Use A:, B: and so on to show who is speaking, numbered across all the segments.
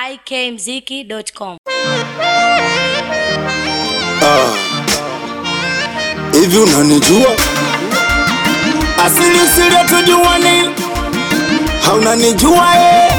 A: ikmziki.com.
B: Hivi unanijua? Asili siri tujuani, haunanijua eh?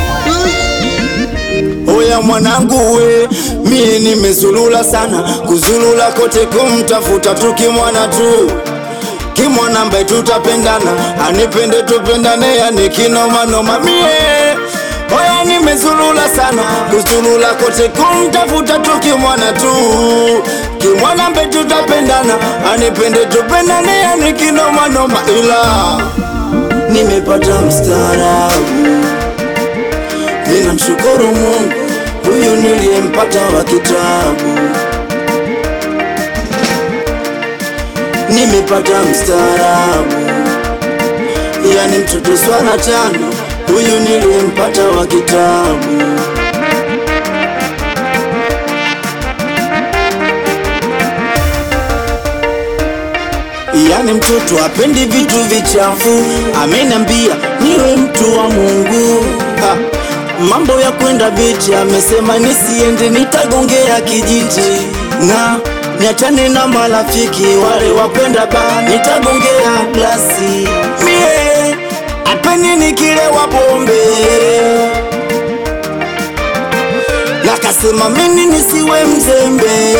B: Oya mwanangu we, mie nimezulula sana, kuzulula kote kumtafuta tu kimwana tu kimwana ambaye tutapendana, anipende tupendane, yani kinomanoma mie Oya nimezulula sana, kuzulula kote kumtafuta tu kimwana tu kimwana ambaye tutapendana, anipende tupendane, yani kinomanoma ila nimepata mstaarabu Ninamshukuru Mungu huyu niliyempata wa kitabu. Nimepata mstaarabu, yani mtoto swala tano, huyu niliyempata wa kitabu. Yani mtoto apendi vitu vichafu, ameniambia niwe mtu wa Mungu ha. Mambo ya kwenda bichi amesema nisiende, nitagongea kijiti na niachane na marafiki wale wakwenda ba, nitagongea glasi mie apeni nikilewa pombe nakasema mimi nisiwe mzembe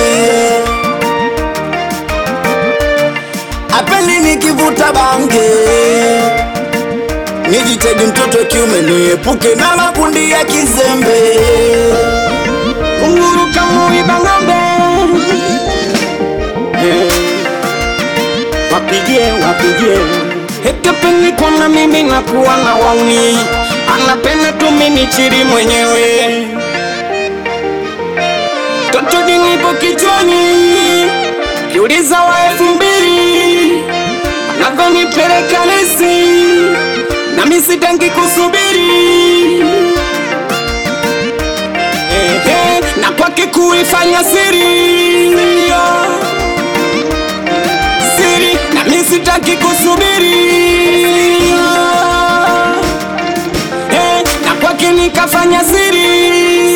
B: apeni nikivuta bange nijitedi mtoto kiume niepuke na makundi ya kizembe
C: Kunguru kamuiba ng'ombe Eh, wapigie wapigie hekepeni kwana mimi nakuwa na wauni anapenda tu mimi chiri mwenyewe toto dinipo kichwani kiuliza wa elfu mbili anavyonipeleka lesi nami sitangi kusubiri Ehe, na kwake kuifanya siri siri nami sitaki kusubiri Eh, na kwake nikafanya siri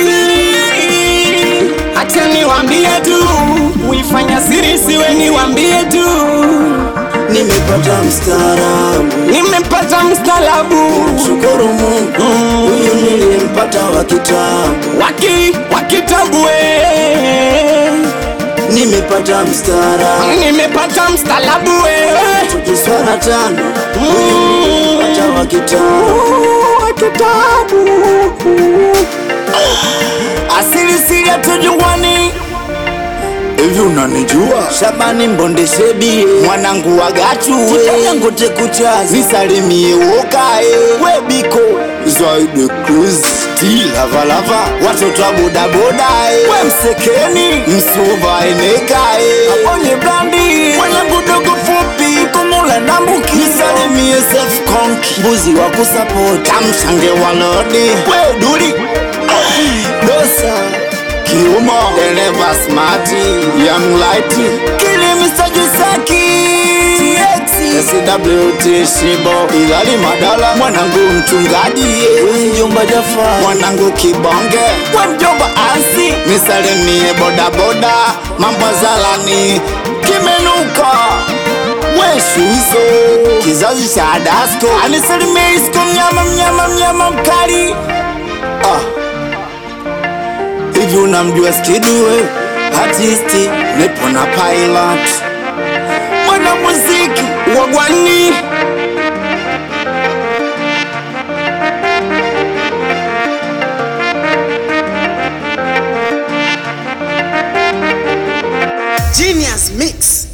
C: hata niwambie tu uifanya siri siwe niwambie tu
B: nimepata mstaarabu
C: nimepata mstalabu
B: shukuru Mungu huyu niliyempata wa kitabu
C: waki wakitabu eh.
B: nimepata mstaarabu
C: nimepata mstalabu wewe
B: tukiswara tano huyu niliyempata wa kitabu
C: wa kitabu
B: asili siri hatujuani hivi unanijua Shabani Mbonde Shebi mwanangu wa Gachuwe Dangote kuchazi nisalimie wokae webiko Zaide Cruz T lava lava watoto wa boda boda eh. we msekeni msuva enekae abonye blandi mwanangu dogo fupi kumula na mbuki nisalimie self konki mbuzi wa kusapoti kamshange walodi we duli dosa Kiuma dereva smati young lighty kili Mr. Jisaki TX SWT Shibo Ilali Madala mwanangu mchungaji mjomba Jafa mwanangu Kibonge we mjomba Ansi nisalimie boda boda mambo zalani kimenuka weshuizo kizazi cha Adasko anisalimie isko mnyama mnyama mnyama mkali ah. Hivi unamjua Skidue artisti nipo na pilot mwana muziki
C: wagwani
D: Genius Mix.